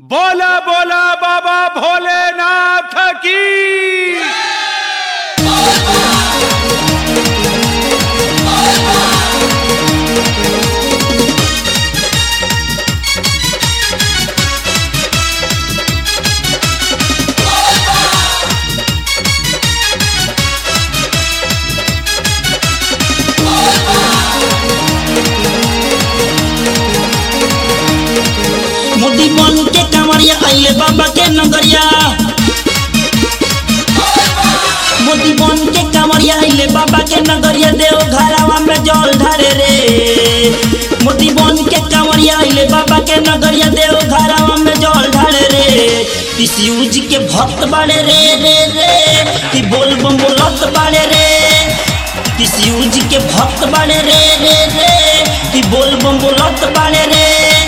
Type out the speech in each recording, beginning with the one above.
बोला बोला बाबा भोलेनाथ की मोदी बन के कांवरिया आइले बाबा के नगरिया मोदी बन के कांवरिया आइले बाबा के नगरिया देव घरावा में जल ढारे रे मोदी बन के कांवरिया आइले बाबा के नगरिया देव घरावा में जल ढारे रे शिव जी के भक्त बाड़े रे रे रे कि बोल बम बोलत बाड़े रे कि शिव जी के भक्त बाड़े रे रे रे कि बोल बम बोलत बाड़े रे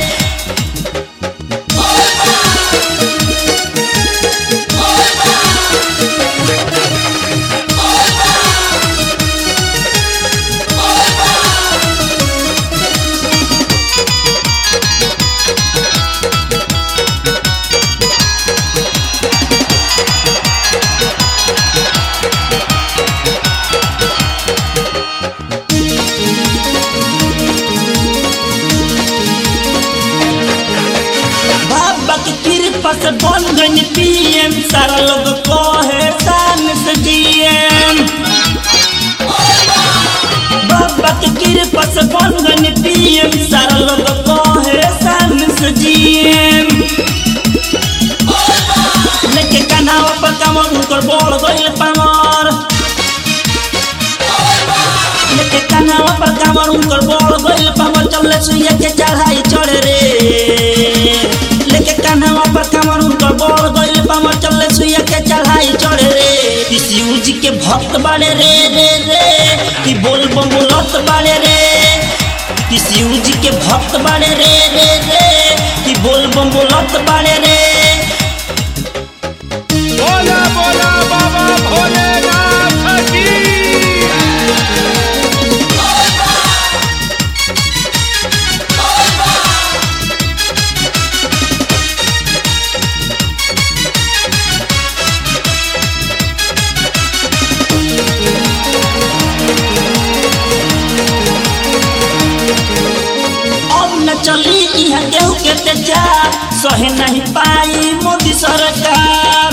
बाबा की कृपा से बन गई पीएम सारा लोग कहे शान से जीएम बाबा की कृपा से बन गई पीएम सारा लोग कहे शान से जीएम लेके कन्हावा पर कमर उनकर बोल गइल पामर लेके कन्हावा पर कमर उनकर बोल गइल पामर चले सुइया के चढ़ाई चढ़े रे लेके कन्हावा पर कमर उनकर बोल गइल पामर चले सुइया के चढ़ाई चढ़े रे कि शिव जी के भक्त बाड़े रे रे रे कि बोल बम बोलत बाड़े रे कि शिव जी के भक्त बाड़े रे रे रे कि बोल बम बोलत बाड़े रे बोला बोला बाबा भोलेनाथ की अब न चली यहाँ गेहूं के तेजा सहे नहीं पाई मोदी सरकार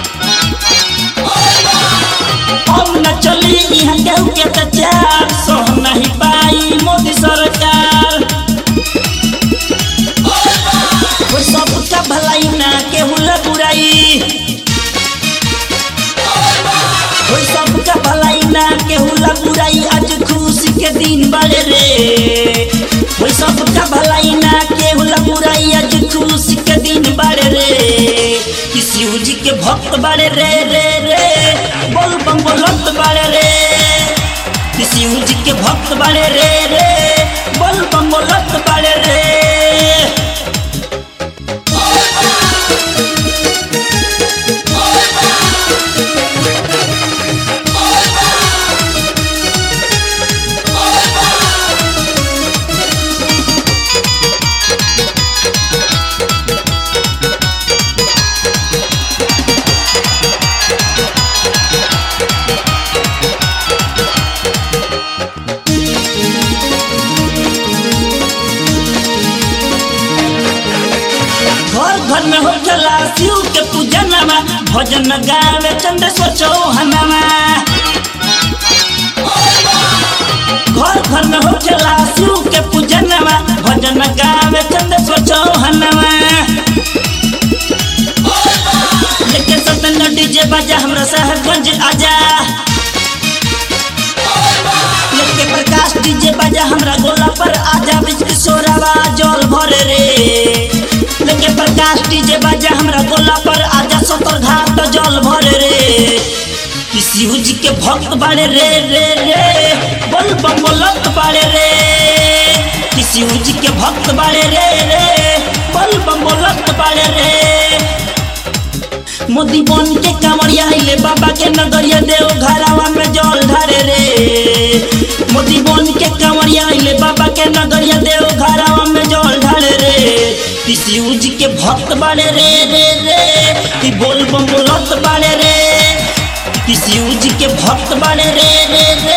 अब न चली यहाँ गेहूं के तेजा सह नहीं पाई मोदी सरकार वो सबका भलाई ना केहू ला बुराई कोई सबका भलाई ना केहू ला बुराई आज खुशी के दिन बड़े रे कोई सबका भलाई ना केहू ला बुराई आज खुशी के दिन बड़े रे कि शिव जी के भक्त बड़े रे रे रे बोल बम बोलत बड़े रे कि शिव जी के भक्त बड़े रे रे बोल बम बोलत बड़े रे घर घर में हो चला शिव के पूजनमा भजन गावे चंद्रेश्वर चौहनमा घर घर में हो चला शिव के पूजनमा भजन गावे चंद्रेश्वर चौहनमा लेके सतन डीजे बजा हमरा साहबगंज आजा लेके प्रकाश डीजे बजा हमरा गोला पर आजा बीच किशोरवा जल भरे रे लेके प्रकाश डीजे बजा हमरा गोला पर आजा सतर घाट जल भरे रे कि शिव जी के भक्त बाड़े रे रे रे बोल बम बोलत बाड़े रे कि शिव जी के भक्त बाड़े रे रे बोल बम बोलत बाड़े रे मोदी बन के कांवरिया आइले बाबा के नगरिया देव घरावा में जल ढारे रे मोदी बन के कांवरिया आइले बाबा के नगरिया देव घरावा में जल ढारे रे किसी जी के भक्त बाड़े रे रे रे कि बोल बम बोलत बाड़े रे किसी जी के भक्त बाड़े रे रे रे